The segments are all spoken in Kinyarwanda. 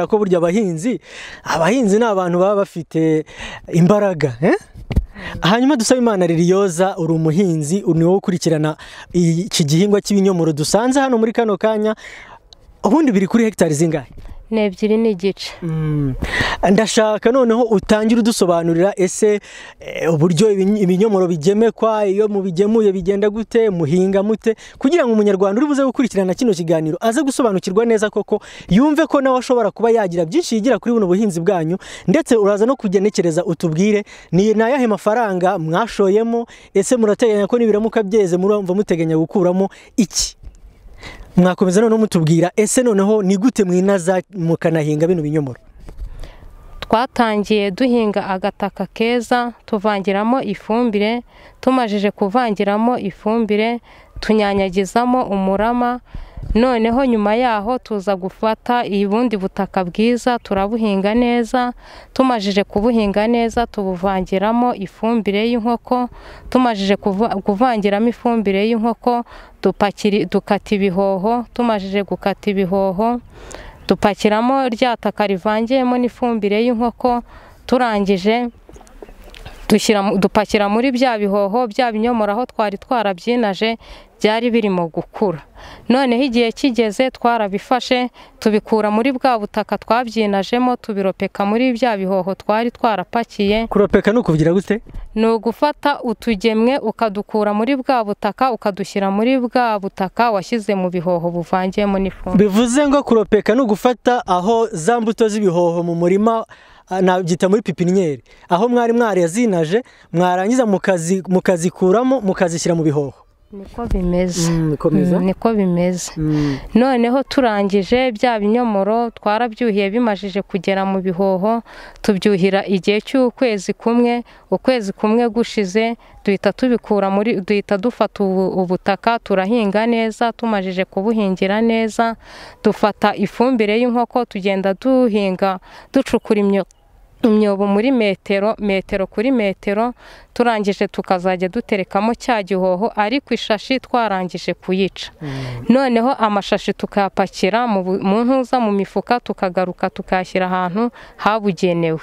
ko burya abahinzi abahinzi ni abantu baba bafite imbaraga hanyuma dusaba imana ririyoza uri umuhinzi ni wowe ukurikirana iki gihingwa cy'ibinyomoro dusanze hano muri kano kanya ubundi biri kuri hegitari zingahe ni ebyiri n'igice ndashaka noneho utangire udusobanurira ese uburyo ibinyomoro bigemekwa iyo mubigemuye bigenda gute muhinga mute kugira ngo umunyarwanda uri buze gukurikirana kino kiganiro aze gusobanukirwa neza koko yumve ko nawe ashobora kuba yagira byinshi yigira kuri buno buhinzi bwanyu ndetse uraza no kugenekereza utubwire ni ayahe mafaranga mwashoyemo ese murateganya ko nibiramuka byeze murumva muteganya gukuramo iki mwakomeza noneho mutubwira ese noneho ni gute mwinaza mukanahinga bino binyomoro twatangiye duhinga agataka keza tuvangiramo ifumbire tumajije kuvangiramo ifumbire tunyanyagizamo umurama noneho nyuma yaho tuza gufata ubundi butaka bwiza turabuhinga neza tumajije kubuhinga neza tubuvangiramo ifumbire y'inkoko tumajije kuvangiramo ifumbire y'inkoko dukata ibihoho tumajije gukata ibihoho dupakiramo rya taka rivangiyemo n'ifumbire y'inkoko turangije dupakira muri bya bihoho bya binyomoro aho twari twarabyinaje byari birimo gukura noneho igihe kigeze twarabifashe tubikura muri bwa butaka twabyinajemo tubiropeka muri bya bihoho twari twarapakiye kuropeka ni ukugira gute ni ugufata utugemwe ukadukura muri bwa butaka ukadushyira muri bwa butaka washyize mu bihoho buvangiyemo n'ifumbire bivuze ngo kuropeka ni ugufata aho za mbuto z'ibihoho mu murima nabyita muri pipiniyeri aho mwari mwarazinaje mwarangiza mukazikuramo mukazishyira mu bihoho niko bimeze niko bimeze noneho turangije bya binyomoro twarabyuhiye bimajije kugera mu bihoho tubyuhira igihe cy'ukwezi kumwe ukwezi kumwe gushize duhita tubikura muri duhita dufata ubutaka turahinga neza tumajije kubuhingira neza dufata ifumbire y'inkoko tugenda duhinga ducukura imyuka imyobo muri metero metero kuri metero turangije tukazajya duterekamo cya gihoho ariko ishashi twarangije kuyica noneho amashashi tukayapakira mu ntuza mu mifuka tukagaruka tukayashyira ahantu habugenewe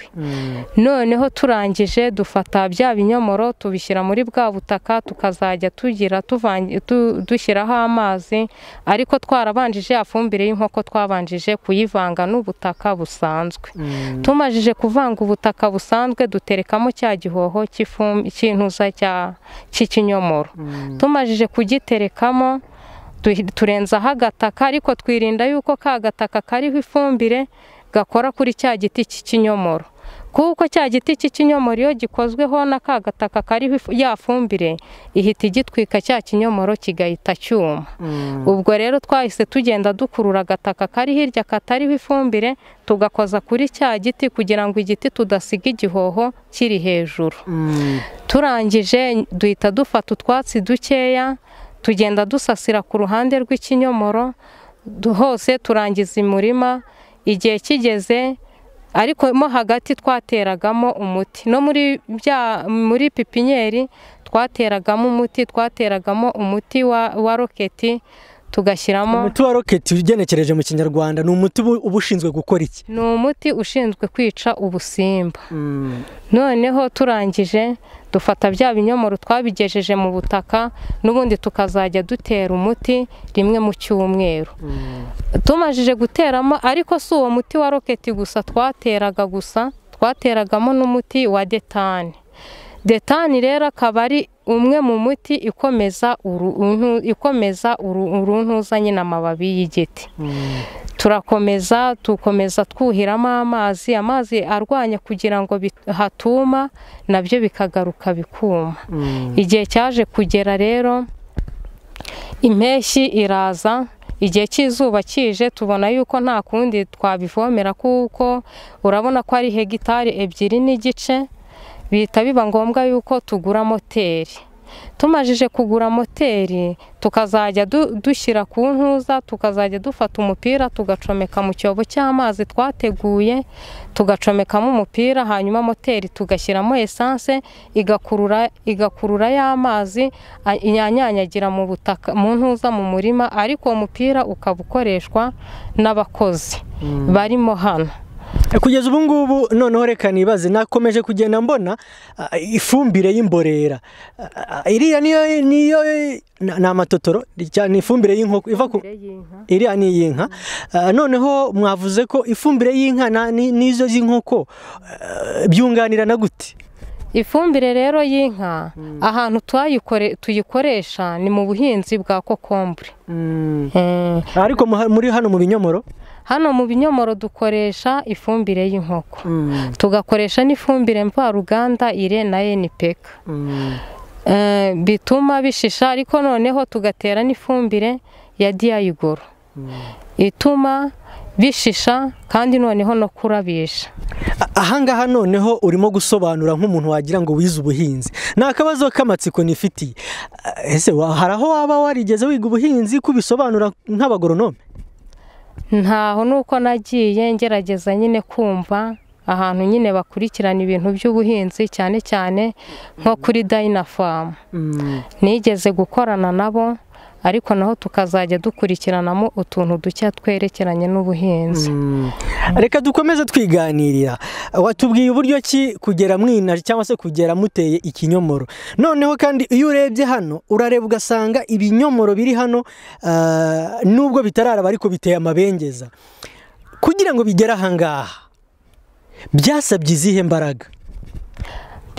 noneho turangije dufata bya binyomoro tubishyira muri bwa butaka tukazajya tugira dushyiraho amazi ariko twarabanjije ya fumbire y'inkoko twabanjije kuyivanga n'ubutaka busanzwe tumajije kuvanga ubutaka busanzwe duterekamo cya gihoho cy'intuza cy'ikinyomoro tumajije kugiterekamo turenzaho agataka ariko twirinda yuko ka gataka kariho ifumbire gakora kuri cya giti cy'ikinyomoro kuko cya giti cy'ikinyomoro iyo gikozweho na ka gataka kariho ya fumbire ihita igitwika cya kinyomoro kigahita cyuma ubwo rero twahise tugenda dukurura agataka kari hirya katariho ifumbire tugakoza kuri cya giti kugira ngo igiti tudasiga igihoho kiri hejuru turangije duhita dufata utwatsi dukeya tugenda dusasira ku ruhande rw'ikinyomoro hose turangiza imurima igihe kigeze ariko mo hagati twateragamo umuti no muri bya muri pipinyeri twateragamo umuti twateragamo umuti wa roketi tugashyiramo umuti wa roketi ugenekereje mu kinyarwanda ni umuti uba ushinzwe gukora iki ni umuti ushinzwe kwica ubusimba noneho turangije dufata bya binyomoro twabigejeje mu butaka n'ubundi tukazajya dutera umuti rimwe mu cyumweru tumajije guteramo ariko si uwo muti wa roketi gusa twateraga gusa twateragamo n'umuti wa detani detani rero akaba ari umwe mu muti ikomeza ikomeza uruntuza nyine amababi y'igiti turakomeza dukomeza twuhiramo amazi amazi arwanya kugira ngo hatuma nabyo bikagaruka bikuma igihe cyaje kugera rero impeshyi iraza igihe cy'izuba kije tubona yuko nta kundi twabivomera kuko urabona ko ari hegitari ebyiri n'igice bihita biba ngombwa yuko tugura moteri tumajije kugura moteri tukazajya dushyira ku ntuza tukazajya dufata umupira tugacomeka mu cyobo cy'amazi twateguye tugacomekamo umupira hanyuma moteri tugashyiramo esanse igakurura igakurura y'amazi inyanyanyagira mu butaka mu ntuza mu murima ariko uwo mupira ukaba ukoreshwa n'abakozi barimo hano kugeza ubu ngubu noneho reka nibaze nakomeje kugenda mbona ifumbire y'imborera iriya niyo niyo ni amatotoro cyane ifumbire y'inkoko iva ku iriya ni iy'inka noneho mwavuze ko ifumbire y'inka n'izo z'inkoko byunganirana gute ifumbire rero y'inka ahantu tuyikoresha ni mu buhinzi bwa kokombure ariko muri hano mu binyomoro hano mu binyomoro dukoresha ifumbire y'inkoko tugakoresha n'ifumbire mvaruganda ire na enipeka bituma bishisha ariko noneho tugatera n'ifumbire ya diyayigoro ituma bishisha kandi noneho no kurabisha ahangaha noneho urimo gusobanura nk'umuntu wagira ngo wize ubuhinzi ni akabazo k'amatsiko nifitiye ese hari aho waba warigeze wiga ubuhinzi kubisobanura nk'abagoronome ntaho nuko nagiye ngerageza nyine kumva ahantu nyine bakurikirana ibintu by'ubuhinzi cyane cyane nko kuri dayinafamu nigeze gukorana nabo ariko naho tukazajya dukurikiranamo utuntu duke twerekeranye n'ubuhinzi reka dukomeze twiganirira watubwiye uburyo ki kugera mwinaje cyangwa se kugera muteye ikinyomoro noneho kandi iyo urebye hano urareba ugasanga ibinyomoro biri hano nubwo bitararaba ariko biteye amabengeza kugira ngo bigere ahangaha byasabye izihe mbaraga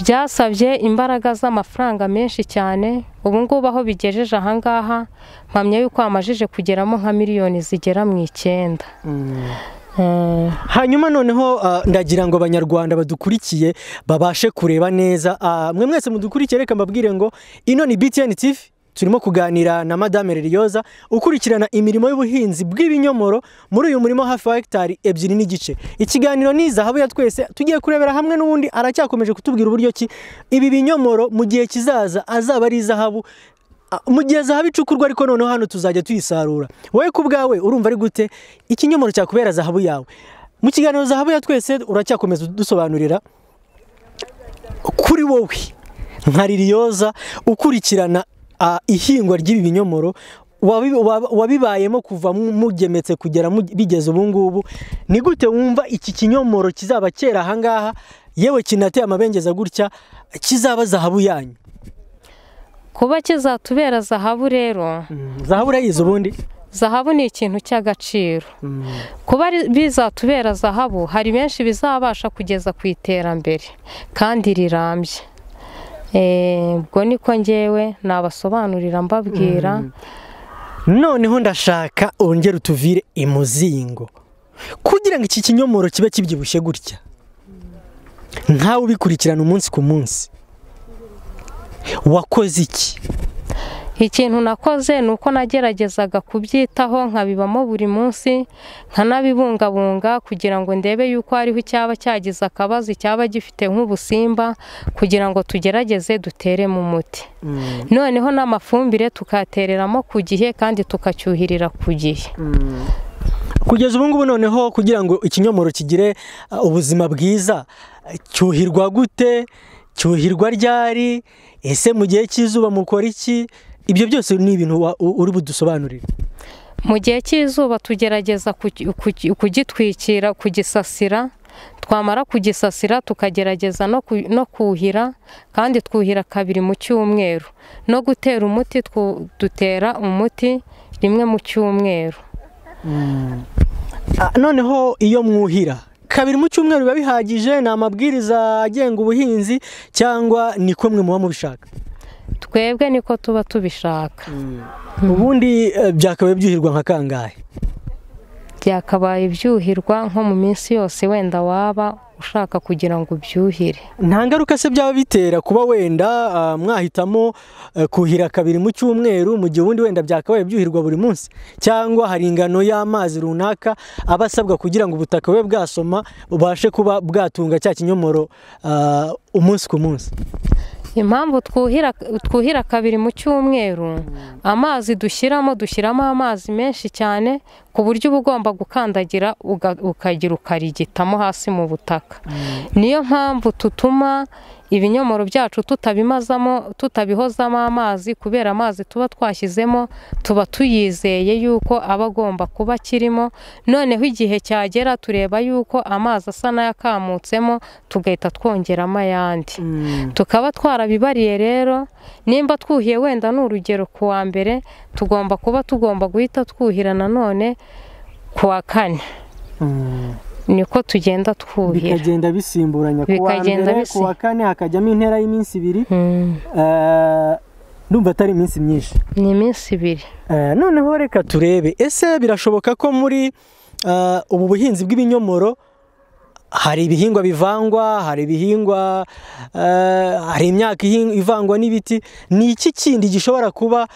byasabye imbaraga z'amafaranga menshi cyane ubu ngubu aho bigejeje ahangaha mpamya yuko hamajije kugeramo nka miliyoni zigera mu icyenda hanyuma noneho ndagira ngo abanyarwanda badukurikiye babashe kureba neza mwe mwese mudukurikiye reka mbabwire ngo ino ni btn tv turimo kuganira na madame Liliyoza ukurikirana imirimo y'ubuhinzi bw'ibinyomoro muri uyu murimo hafi wa hegitari ebyiri n'igice ikiganiro ni zahabu ya twese tugiye kurebera hamwe n'ubundi aracyakomeje kutubwira uburyo ki ibi binyomoro mu gihe kizaza azaba ari izahabu mu gihe zahabu icukurwa ariko noneho hano tuzajya tuyisarura wowe ku bwawe urumva ari gute ikinyomoro cyakubera zahabu yawe mu kiganiro zahabu ya twese uracyakomeza dusobanurira kuri wowe nka ririyoza ukurikirana ihingwa ry'ibi binyomoro wabibayemo kuva mugemetse kugera bigeze ubu ngubu ni gute wumva iki kinyomoro kizaba cyera ahangaha yewe kinateye amabengeza gutya kizaba zahabu yanyu kuba kizatubera zahabu rero zahabu urayizi ubundi zahabu ni ikintu cy'agaciro kuba bizatubera zahabu hari benshi bizabasha kugeza ku iterambere kandi rirambye ubwo niko ngewe nabasobanurira mbabwira noneho ndashaka ongera utuvire imuzingo kugira ngo iki kinyomoro kibe kibyibushye gutya nkawe ubikurikirana umunsi ku munsi wakoze iki ikintu nakoze ni uko nageragezaga kubyitaho nkabibamo buri munsi nkanabibungabunga kugira ngo ndebe yuko hariho icyaba cyagize akabazo icyaba gifite nk'ubusimba kugira ngo tugerageze duteremo umuti noneho n'amafumbire tukatereramo ku gihe kandi tukacyuhirira ku gihe kugeza ubu ngubu noneho kugira ngo ikinyomoro kigire ubuzima bwiza cyuhirwa gute cyuhirwa ryari ese mu gihe cy'izuba mukora iki ibyo byose ni ibintu uri budusobanurire mu gihe cy'izuba tugerageza kugitwikira kugisasira twamara kugisasira tukagerageza no kuhira kandi twuhira kabiri mu cyumweru no gutera umuti dutera umuti rimwe mu cyumweru noneho iyo mwuhira kabiri mu cyumweru biba bihagije ni amabwiriza agenga ubuhinzi cyangwa ni ko mwe muba mubishaka twebwe niko tuba tubishaka ubundi byakabaye byuhirwa nka kangahe byakabaye byuhirwa nko mu minsi yose wenda waba ushaka kugira ngo ubyuhire nta ngaruka se byaba bitera kuba wenda mwahitamo kuhira kabiri mu cyumweru mu gihe ubundi wenda byakabaye byuhirwa buri munsi cyangwa hari ingano y'amazi runaka aba asabwa kugira ngo ubutaka bube bwasoma bubashe kuba bwatunga cya kinyomoro umunsi ku munsi impamvu twuhira kabiri mu cyumweru amazi dushyiramo dushyiramo amazi menshi cyane ku buryo uba ugomba gukandagira ukagira ukarigitamo hasi mu butaka niyo mpamvu tutuma ibinyomoro byacu tutabimazamo tutabihozamo amazi kubera amazi tuba twashyizemo tuba tuyizeye yuko aba agomba kuba akirimo noneho igihe cyagera tureba yuko amazi asa n'ayakamutsemo tugahita twongeramo ayandi tukaba twarabibariye rero nimba twuhiye wenda ni urugero ku wa mbere tugomba kuba tugomba guhita twuhira nanone ku wa kane niko tugenda twuhira bikagenda bisimburanya ku wa mbere ku wa kane hakajyamo intera y'iminsi ibiri ndumva atari iminsi myinshi ni iminsi ibiri noneho reka turebe ese birashoboka ko muri ubu buhinzi bw'ibinyomoro hari ibihingwa bivangwa hari ibihingwa hari imyaka ivangwa n'ibiti ni iki kindi gishobora kuba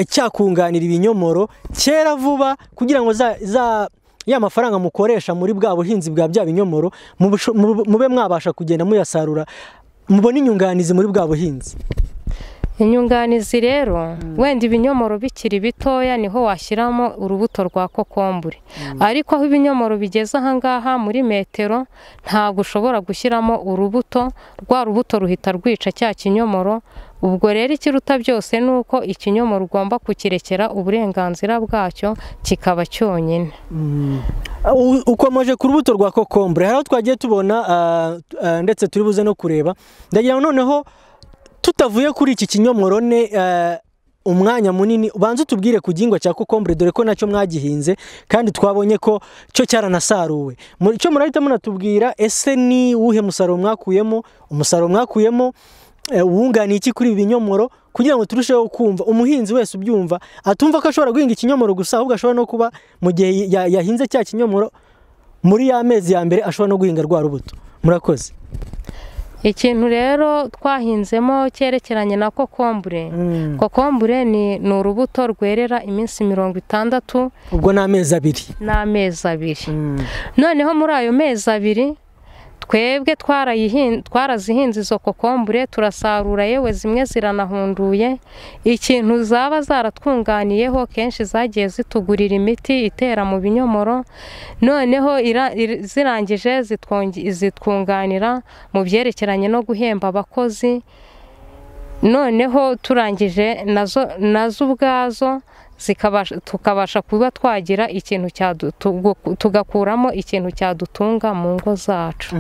cyakunganira ibinyomoro cyera vuba kugira ngo za ya mafaranga mukoresha muri bwa buhinzi bwa bya binyomoro mube mwabasha kugenda muyasarura mubone inyunganizi muri bwa buhinzi inyunganizi rero wenda ibinyomoro bikiri bitoya niho washyiramo urubuto rwa kokombure ariko aho ibinyomoro bigeze ahangaha muri metero ntabwo ushobora gushyiramo urubuto rwa rubuto ruhita rwica cya kinyomoro ubwo rero ikiruta byose ni uko ikinyomoro ugomba kukirekera uburenganzira bwacyo kikaba cyonyine ukomeje ku rubuto rwa kokombure hari aho twagiye tubona ndetse turi buze no kureba ndagira noneho tutavuye kuri iki kinyomoro ne umwanya munini ubanza utubwire ku gihingwa cya kokombure dore ko nacyo mwagihinze kandi twabonye ko cyo cyaranasaruwe cyo murahita munatubwira ese ni uwuhe musaruro mwakuyemo umusaruro mwakuyemo wunganiye iki kuri ibi binyomoro kugira ngo turusheho kumva umuhinzi wese ubyumva atumva ko ashobora guhinga ikinyomoro gusa ahubwo ashobora no kuba mu gihe yahinze cya kinyomoro muri ya mezi ya mbere ashobora no guhinga rwa rubuto murakoze ikintu rero twahinzemo cyerekeranye na kokombure kokombure ni urubuto rwerera iminsi mirongo itandatu ubwo ni amezi abiri ni amezi abiri noneho muri ayo mezi abiri twebwe twarazihinze izo kokombure turasarura yewe zimwe ziranahunduye ikintu zaba zaratwunganiyeho kenshi zagiye zitugurira imiti itera mu binyomoro noneho zirangije zitwunganira mu byerekeranye no guhemba abakozi noneho turangije nazo ubwazo tukabasha kuba twagira ikintu tugakuramo ikintu cyadutunga mu ngo zacu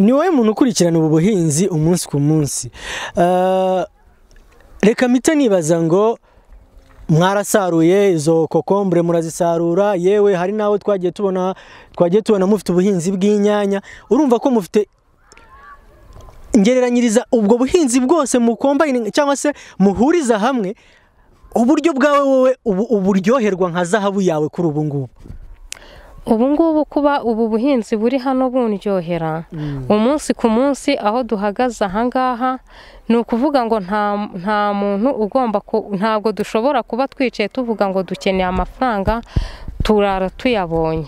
ni wowe muntu ukurikirana ubu buhinzi umunsi ku munsi reka mpita nibaza ngo mwarasaruye izo kokombure murazisarura yewe hari n'aho twagiye tubona twagiye tubona mufite ubuhinzi bw'inyanya urumva ko mufite ngereranyiriza ubwo buhinzi bwose mukomba cyangwa se muhuriza hamwe uburyo bwawe wowe uburyoherwa nka zahabu yawe kuri ubu ngubu ubu ngubu kuba ubu buhinzi buri hano bundyohera umunsi ku munsi aho duhagaze ahangaha ni ukuvuga ngo nta muntu ugomba ntabwo dushobora kuba twicaye tuvuga ngo dukeneye amafaranga turara tuyabonye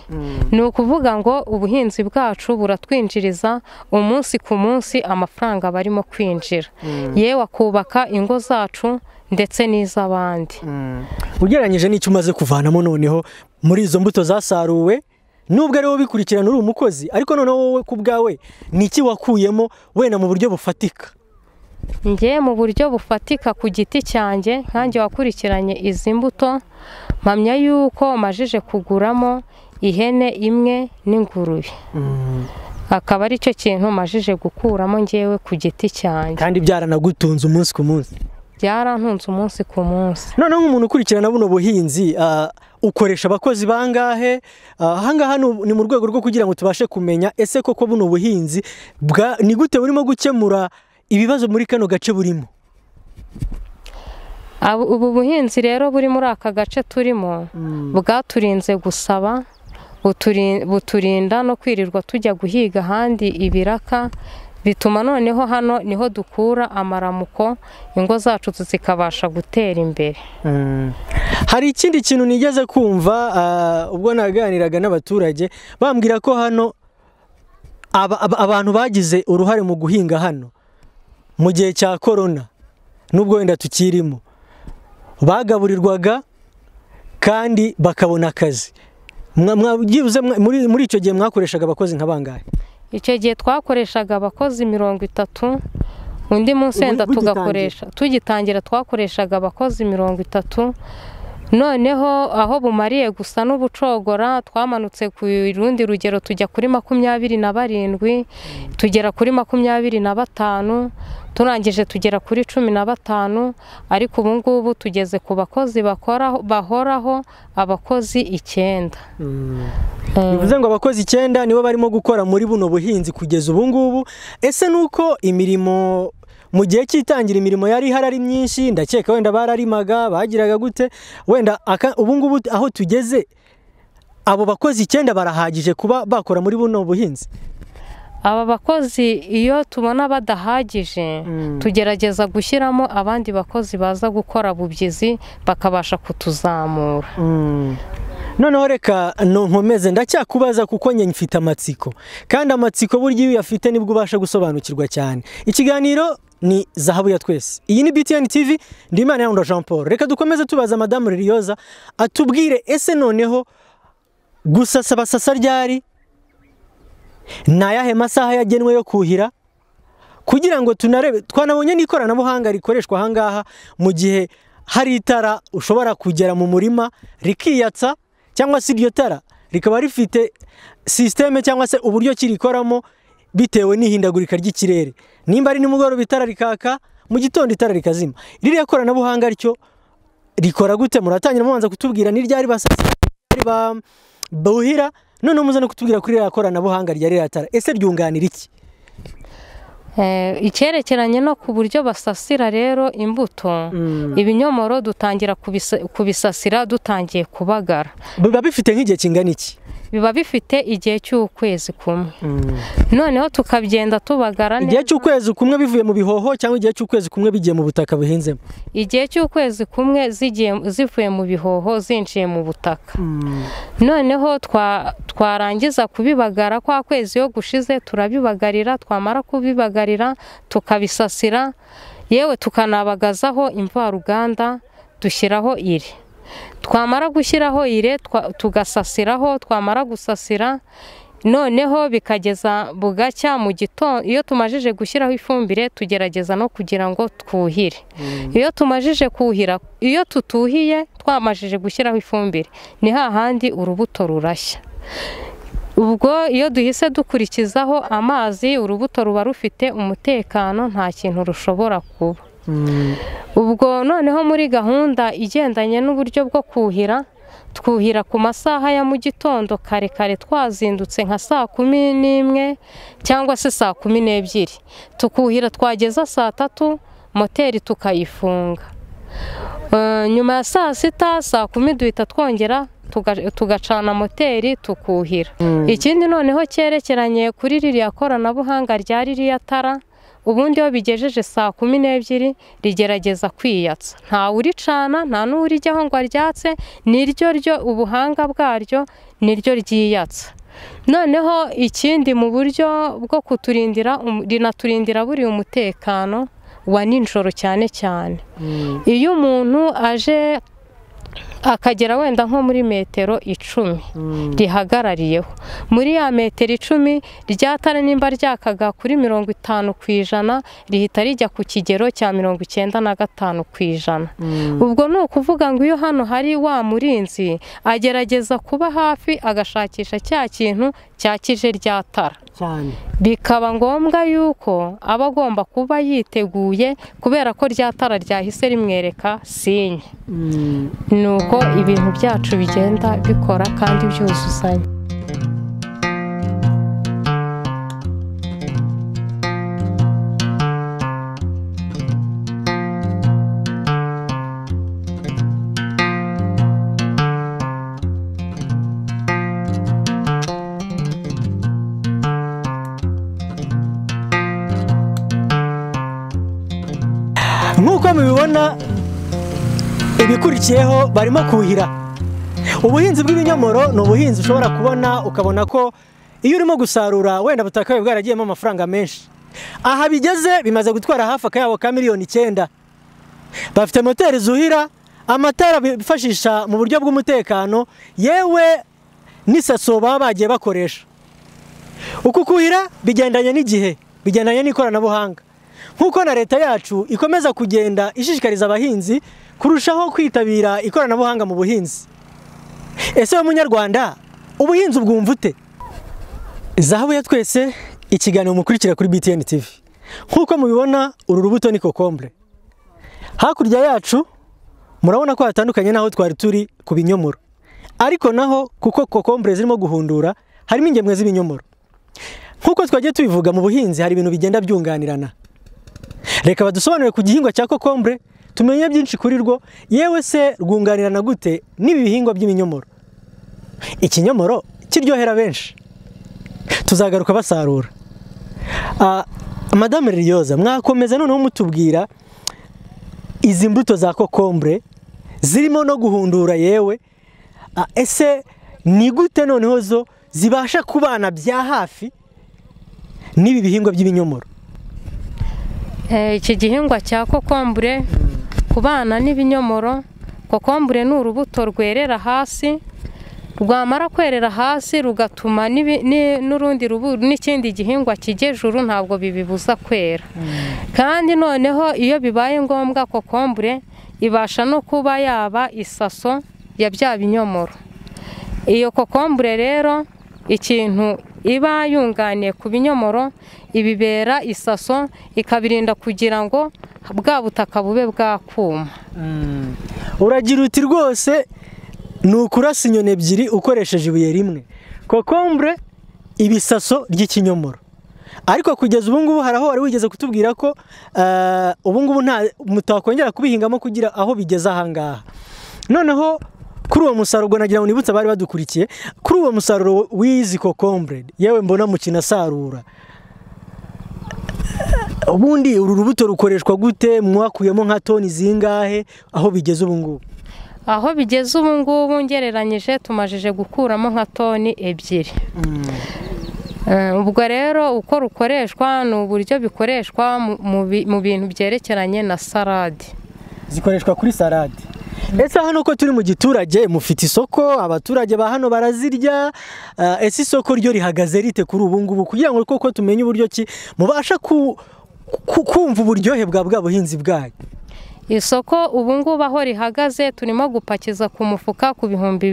ni ukuvuga ngo ubuhinzi bwacu buratwinjiriza umunsi ku munsi amafaranga barimo kwinjira yewe akubaka ingo zacu ndetse n'iz'abandi ugereranyije n'icyo umaze kuvanamo noneho muri izo mbuto zasaruwe nubwo ari wowe ubikurikirana uri umukozi ariko noneho wowe ku bwawe ni iki wakuyemo wenda mu buryo bufatika ngewe mu buryo bufatika ku giti cyanjye nkange wakurikiranye izi mbuto mpamya yuko majije kuguramo ihene imwe n'ingurube akaba ari cyo kintu majije gukuramo ngewe ku giti cyanjye kandi byaranagutunze umunsi ku munsi byarantunze umunsi ku munsi noneho nk'umuntu ukurikirana buno buhinzi ukoresha abakozi bangahe ahangaha ni mu rwego rwo kugira ngo tubashe kumenya ese koko buno buhinzi ni gute burimo gukemura ibibazo muri kano gace burimo ubu buhinzi rero buri muri aka gace turimo bwaturinze gusaba buturinda no kwirirwa tujya guhiga ahandi ibiraka bituma noneho hano niho dukura amaramuko ingo zacu zikabasha gutera imbere hari ikindi kintu nigeze kumva ubwo naganiraga n'abaturage bambwira ko hano abantu bagize uruhare mu guhinga hano mu gihe cya korona nubwo wenda tukirimo bagaburirwaga kandi bakabona akazi muri icyo gihe mwakoreshaga abakozi nka bangahe icyo gihe twakoreshaga abakozi mirongo itatu undi munsi wenda tugakoresha tugitangira twakoreshaga abakozi mirongo itatu noneho aho bumariye gusa n'ubucogora twamanutse ku rundi rugero tujya kuri makumyabiri na barindwi tugera kuri makumyabiri na batanu turangije tugera kuri cumi na batanu ariko ubu ngubu tugeze ku bakozi bahoraho abakozi icyenda bivuze ngo abakozi icyenda nibo barimo gukora muri buno buhinzi kugeza ubu ngubu ese ni uko imirimo mu gihe cy'itangira imirimo yari ihari ari myinshi ndakeka wenda bararimaga bagiraga gute wenda ubu ngubu aho tugeze abo bakozi icyenda barahagije kuba bakora muri buno buhinzi aba bakozi iyo tubona badahagije tugerageza gushyiramo abandi bakozi baza gukora bubyizi bakabasha kutuzamura noneho reka nkomeze ndacyakubaza kuko njye mfite amatsiko kandi amatsiko burya iyo uyafite nibwo ubasha gusobanukirwa cyane ikiganiro ni zahabu ya twese iyi ni btn tv ndimana yawunda jean paul reka dukomeze tubaza madamu ririyoza atubwire ese noneho gusasa basasa ryari ni ayahe masaha yagenwe yo kuhira kugira ngo tunarebe twanabonye n'ikoranabuhanga rikoreshwa aha ngaha mu gihe hari itara ushobora kugera mu murima rikiyatsa cyangwa se iryo tara rikaba rifite sisiteme cyangwa se uburyo kirikoramo bitewe n'ihindagurika ry'ikirere nimba ari nimugoroba itara rikaka mu gitondo itara rikazima ririya koranabuhanga ryo rikora gute muratangira mubanza kutubwira ni ryari buhira none muze no kutubwira kuri ririya koranabuhanga rya ririya tara ese ryunganira iki icyerekeranye no ku buryo basasira rero imbuto ibinyomoro dutangira kubisasira dutangiye kubagara biba bifite nk'igihe kingana iki biba bifite igihe cy'ukwezi kumwe noneho tukagenda tubagara neza igihe cy'ukwezi kumwe bivuye mu bihoho cyangwa igihe cy'ukwezi kumwe bigiye mu butaka buhinzemo igihe cy'ukwezi kumwe zivuye mu bihoho zinjiye mu butaka noneho twarangiza kubibagara kwa kwezi iyo gushize turabibagarira twamara kubibagarira tukabisasira yewe tukanabagazaho imvaruganda dushyiraho ire twamara gushyiraho ire tugasasiraho twamara gusasira noneho bikageza bugacya mu gitondo iyo tumajije gushyiraho ifumbire tugerageza no kugira ngo twuhire iyo tumajije kuhira iyo tutuhiye twamajije gushyiraho ifumbire ni hahandi urubuto rurashya ubwo iyo duhise dukurikizaho amazi urubuto ruba rufite umutekano nta kintu rushobora kuba ubwo noneho muri gahunda igendanye n'uburyo bwo kuhira twuhira ku masaha ya mu gitondo kare kare twazindutse nka saa kumi n'imwe cyangwa se saa kumi n'ebyiri tukuhira twageza saa tatu moteri tukayifunga nyuma ya saa sita saa kumi duhita twongera tugacana moteri tukuhira ikindi noneho cyerekeranye kuri ririya koranabuhanga rya ririya tara ubundi iyo bigejeje saa kumi n'ebyiri rigerageza kwiyatsa ntawuricana nta n'urijyaho ngo aryatse niryo ryo ubuhanga bwaryo niryo ryiyatsa noneho ikindi mu buryo bwo kuturindira rinaturindira buriya umutekano wa nijoro cyane cyane iyo umuntu aje akagera wenda nko muri metero icumi rihagarariyeho muri ya metero icumi ryatara nimba ryakaga kuri mirongo itanu ku ijana rihita rijya ku kigero cya mirongo icyenda na gatanu ku ijana ubwo ni ukuvuga ngo iyo hano hari wa murinzi agerageza kuba hafi agashakisha cya kintu cyakije ryatara bikaba ngombwa yuko aba agomba kuba yiteguye kubera ko ryatara ryahise rimwereka sinye ni uko ibintu byacu bigenda bikora kandi byuzuzanya nk'uko mubibona ibikurikiyeho barimo kuhira ubuhinzi bw'ibinyomoro ni ubuhinzi ushobora kubona ukabona ko iyo urimo gusarura wenda butakabaye bwaragiyemo amafaranga menshi aha bigeze bimaze gutwara hafi akayabo ka miliyoni icyenda bafite moteri zuhira amatara bifashisha mu buryo bw'umutekano yewe n'isaso baba bagiye bakoresha uku kuhira bigendanye n'igihe bigendanye n'ikoranabuhanga nk'uko na leta yacu ikomeza kugenda ishishikariza abahinzi kurushaho kwitabira ikoranabuhanga mu buhinzi ese wowe munyarwanda ubuhinzi ubwumva ute zahabu ya twese ikiganiro mukurikira kuri btn tv nk'uko mubibona uru rubuto ni kokombure hakurya yacu murabona ko hatandukanye n'aho twari turi ku binyomoro ariko naho kuko kokombure zirimo guhundura harimo ingemwe z'ibinyomoro nk'uko twagiye tubivuga mu buhinzi hari ibintu bigenda byunganirana reka badusobanurire ku gihingwa cya kokombure tumenye byinshi kuri rwo yewe se rwunganirana gute n'ibi bihingwa by'ibinyomoro ikinyomoro kiryohera benshi tuzagaruka basarura madamu riyoza mwakomeza noneho mutubwira izi mbuto za kokombure zirimo no guhundura yewe ese ni gute noneho zo zibasha kubana bya hafi n'ibi bihingwa by'ibinyomoro iki gihingwa cya kokombure ku bana n'ibinyomoro kokombure ni urubuto rwerera hasi rwamara kwerera hasi rugatuma n'urundi n'ikindi gihingwa kijya ejuru ntabwo bibibuza kwera kandi noneho iyo bibaye ngombwa kokombure ibasha no kuba yaba isaso ya bya binyomoro iyo kokombure rero ikintu iba yunganiye ku binyomoro ibibera isaso ikabirinda kugira ngo bwa butaka bube bwakuma uragira uti rwose ni ukurasa inyoni ebyiri ukoresheje ibuye rimwe kokombure ibisaso ry'ikinyomoro ariko kugeza ubu ngubu hari aho wari wigeze kutubwira ko ubu ngubu nta mutakongera kubihingamo kugira aho bigeze aha ngaha noneho kuri uwo musaruro nagira ngo nibutse abari badukurikiye kuri uwo musaruro w'izi kokombure yewe mbona mu kinasarura ubundi uru rubuto rukoreshwa gute mwakuyemo nka toni zingahe aho bigeze ubu ngubu aho bigeze ubu ngubu ngereranyije tumajije gukuramo nka toni ebyiri ubwo rero uko rukoreshwa ni uburyo bikoreshwa mu bintu byerekeranye na salade zikoreshwa kuri salade ndetse hano ko turi mu giturage mufite isoko abaturage ba hano barazirya ese isoko ryo rihagaze rite kuri ubu ngubu kugira ngo koko tumenye uburyo ki mubasha kumva uburyohe bwa bwa buhinzi bwayo isoko ubu ngubu aho rihagaze turimo gupakiza ku mufuka ku bihumbi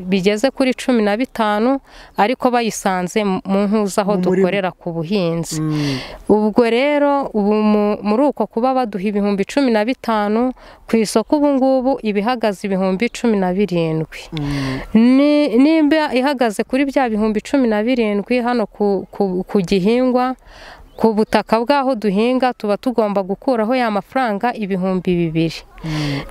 bigeze kuri cumi na bitanu ariko bayisanze mu ntuza aho dukorera ku buhinzi ubwo rero ubu muri uko kuba baduha ibihumbi cumi na bitanu ku isoko ubu ngubu ibihagaze ibihumbi cumi na birindwi nimba ihagaze kuri bya bihumbi cumi na birindwi hano ku gihingwa ku butaka bw'aho duhinga tuba tugomba gukuraho ya mafaranga ibihumbi bibiri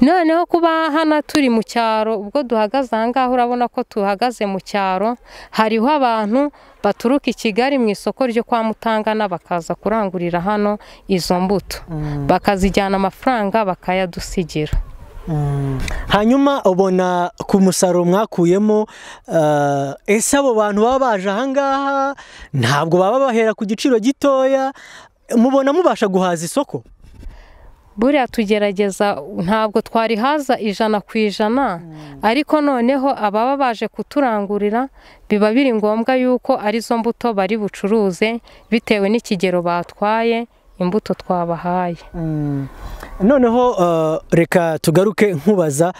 noneho kuba hano turi mu cyaro ubwo duhagaze aha ngaha urabona ko tuhagaze mu cyaro hariho abantu baturuka i kigali mu isoko ryo kwa mutangana bakaza kurangurira hano izo mbuto bakazijyana amafaranga bakayadusigira hanyuma ubona ku musaruro mwakuyemo ese abo bantu baba baje ahangaha ntabwo baba bahera ku giciro gitoya mubona mubasha guhaza isoko buriya tugerageza ntabwo twarihaza ijana ku ijana ariko noneho ababa baje kuturangurira biba biri ngombwa yuko arizo mbuto bari bucuruze bitewe n'ikigero batwaye imbuto twabahaye noneho reka tugaruke nkubaza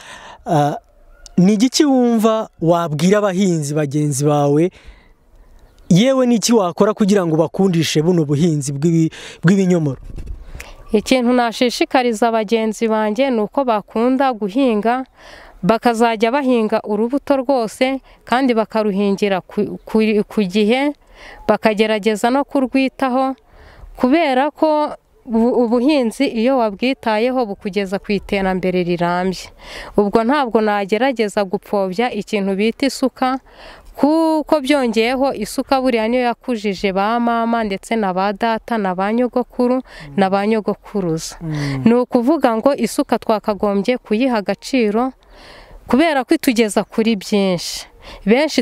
ni igiki wumva wabwira abahinzi bagenzi bawe yewe n'iki wakora kugira ngo bakundishe buno buhinzi bw'ibinyomoro ikintu nashishikariza bagenzi banjye ni uko bakunda guhinga bakazajya bahinga urubuto rwose kandi bakaruhingira ku gihe bakagerageza no kurwitaho kubera ko ubuhinzi iyo wabwitayeho bukugeza ku iterambere rirambye ubwo ntabwo nagerageza gupfobya ikintu bita isuka kuko byongeyeho isuka buriya niyo yakujije ba mama ndetse na ba data na ba nyogokuru na ba nyogokuruza ni ukuvuga ngo isuka twakagombye kuyiha agaciro kubera ko itugeza kuri byinshi benshi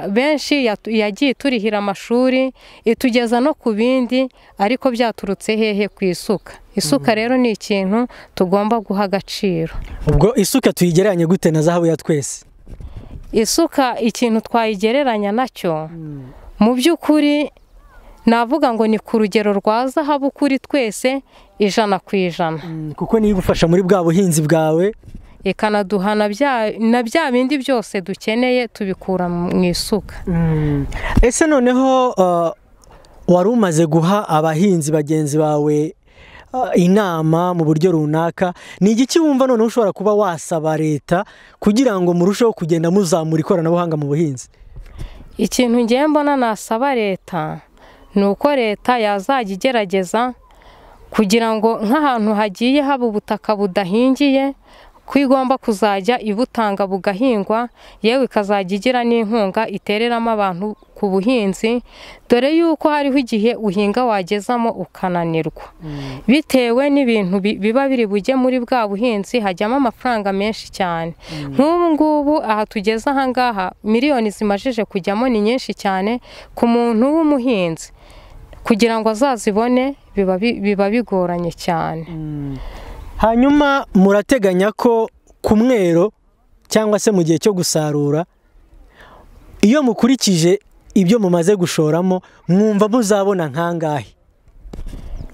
benshi yagiye turihira amashuri itugeza no ku bindi ariko byaturutse hehe ku isuka isuka rero ni ikintu tugomba guha agaciro ubwo isuka tuyigereranye gute na zahabu ya twese isuka ikintu twayigereranya nacyo mu by'ukuri navuga ngo ni ku rugero rwa zahabu kuri twese ijana ku ijana kuko niyo igufasha muri bwa buhinzi bwawe ikanaduha na bya bindi byose dukeneye tubikura mu isuka ese noneho wari umaze guha abahinzi bagenzi bawe inama mu buryo runaka ni igiki wumva noneho ushobora kuba wasaba leta kugira ngo murusheho kugenda muzamura ikoranabuhanga mu buhinzi ikintu mbona nasaba leta ni uko leta yazajya igerageza kugira ngo nk'ahantu hagiye haba ubutaka budahingiye ko igomba kuzajya ibutanga bugahingwa yewe ikazajya igira n'inkunga itereramo abantu ku buhinzi dore yuko hariho igihe uhinga wagezamo ukananirwa bitewe n'ibintu biba biri bujye muri bwa buhinzi hajyamo amafaranga menshi cyane nk'ubu ngubu aha tugeze ahangaha miliyoni zimajije kujyamo ni nyinshi cyane ku muntu w'umuhinzi kugira ngo azazibone biba bigoranye cyane hanyuma murateganya ko ku mwero cyangwa se mu gihe cyo gusarura iyo mukurikije ibyo mumaze gushoramo mwumva muzabona nkangahe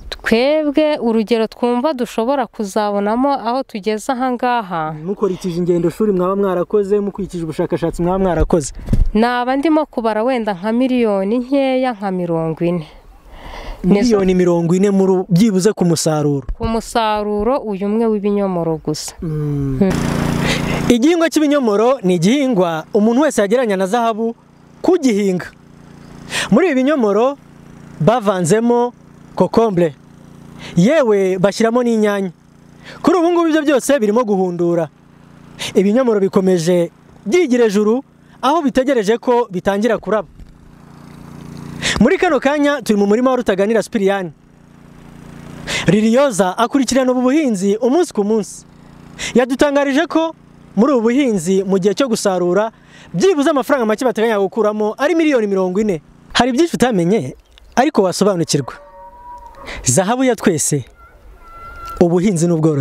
twebwe urugero twumva dushobora kuzabonamo aho tugeze ahangaha mukurikije ingendo shuri mwaba mwarakoze mukurikije ubushakashatsi mwaba mwarakoze naba ndimo kubara wenda nka miliyoni nkeya nka mirongo ine miliyoni mirongo ine byibuze ku musaruro ku musaruro uyu umwe w'ibinyomoro gusa igihingwa cy'ibinyomoro ni igihingwa umuntu wese yagereranya na zahabu kugihinga muri ibi binyomoro bavanzemo kokombure yewe bashyiramo n'inyanya kuri ubu ngubu ibyo byose birimo guhundura ibinyomoro bikomeje byigira ejuru aho bitegereje ko bitangira kuraba muri kano kanya turi mu murima wa rutaganira sipiriyani ririyoza akurikirana ubu buhinzi umunsi ku munsi yadutangarije ko muri ubu buhinzi mu gihe cyo gusarura byibuze amafaranga make bateganya gukuramo ari miliyoni mirongo ine hari byinshi utamenye ariko wasobanukirwa zahabu ya twese ubuhinzi n'ubworozi